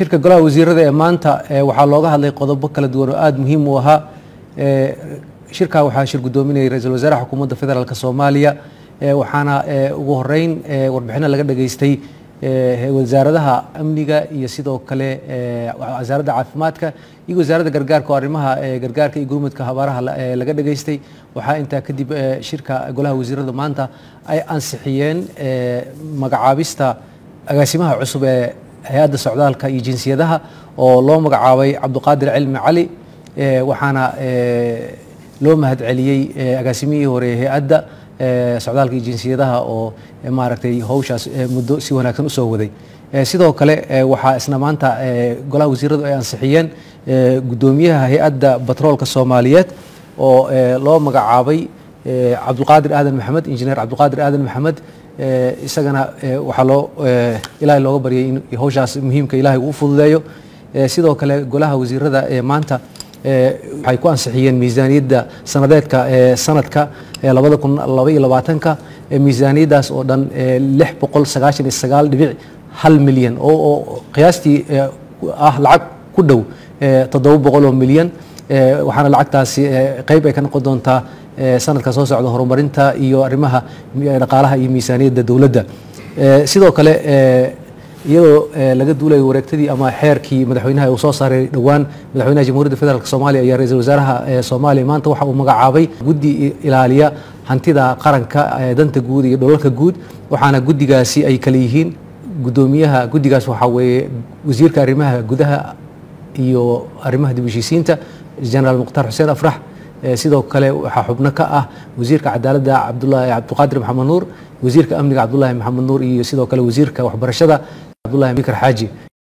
shirka golaha wasiirada ee maanta waxaa looga hadlay qodobo kala duwan oo aada muhiim u ahaa shirkaa waxaa shir guddoominayay ra-iisul wasaaraha xukuumadda federaalk soomaaliya waxaana ugu horeyn warbixino laga dhageystay wasaaradaha amniga iyo sidoo kale wasaaradda caafimaadka iyo wasaaradda gargaarka oo arrimaha gargaarka iyo gurmudka habaaraha laga dhageystay waxaa intaa kadib shirka golaha wasiirada maanta ay ansixiyeen magacaabista agaasimaha cusub ee hay-adda socdaalka iyo jinsiyadaha oo loo magacaabay cabduqaadir cilmi cali waxaana loo mahadceliyey agaasimihii hore hay-adda socdaalka iyo jinsiyadaha oo maaragtay howshaas muddo si wanaagsan usoo waday sidoo kale waxaa isna maanta golaha wasiiradu ay ansixiyeen guddoomiyaha hay-adda batroolka soomaaliyeed oo loo magacaabay cabdulqaadir aadan maxamed injineer cabdulqaadir aadan maxamed isagana waxaa loo ilaahay looga baryay in howshaas muhiimka ilaahay uu fududeeyo sidoo kale golaha wasiirada ee maanta waxay ku ansixiyeen miisaaniyadda sanadeedka sanadka labada kun laba iyo labaatanka miisaaniyaddaas oo dhan lix boqol sagaashan iyo sagaal dhibic hal milyan oo qiyaastii ah lacag ku dhow toddoba boqol oo milyan waxaana lacagtaasi qeyb ay ka noqon doontaa sanadka soo socda horumarinta iyo arrimaha dhaqaalaha iyo miisaaniyadda dowladda sidoo kale iyadoo laga duulayo wareegtadii ama xeerkii madaxweynaha uu soo saaray dhowaan madaxweynaha jamhuuriyadda federaalk soomaaliya iyo ra-iisul wasaaraha soomaaliya maanta waxa uu magacaabay guddi ilaaliya hantida qaranka danta guud iyo dholalka guud waxaana guddigaasi ay kale yihiin guddoomiyaha guddigaas waxaa weeye wasiirka arrimaha gudaha iyo arrimaha dib heshiisiinta generaal mukhtaar xuseen afrax sidoo kale waxaa xubno ka ah wasiirka cadaaladda cabdulahi cabdiqaadir maxamed nuur wasiirka amniga cabdulahi maxamed nuur iyo sidoo kale wasiirka waxbarashada cabdulahi bikar xaaji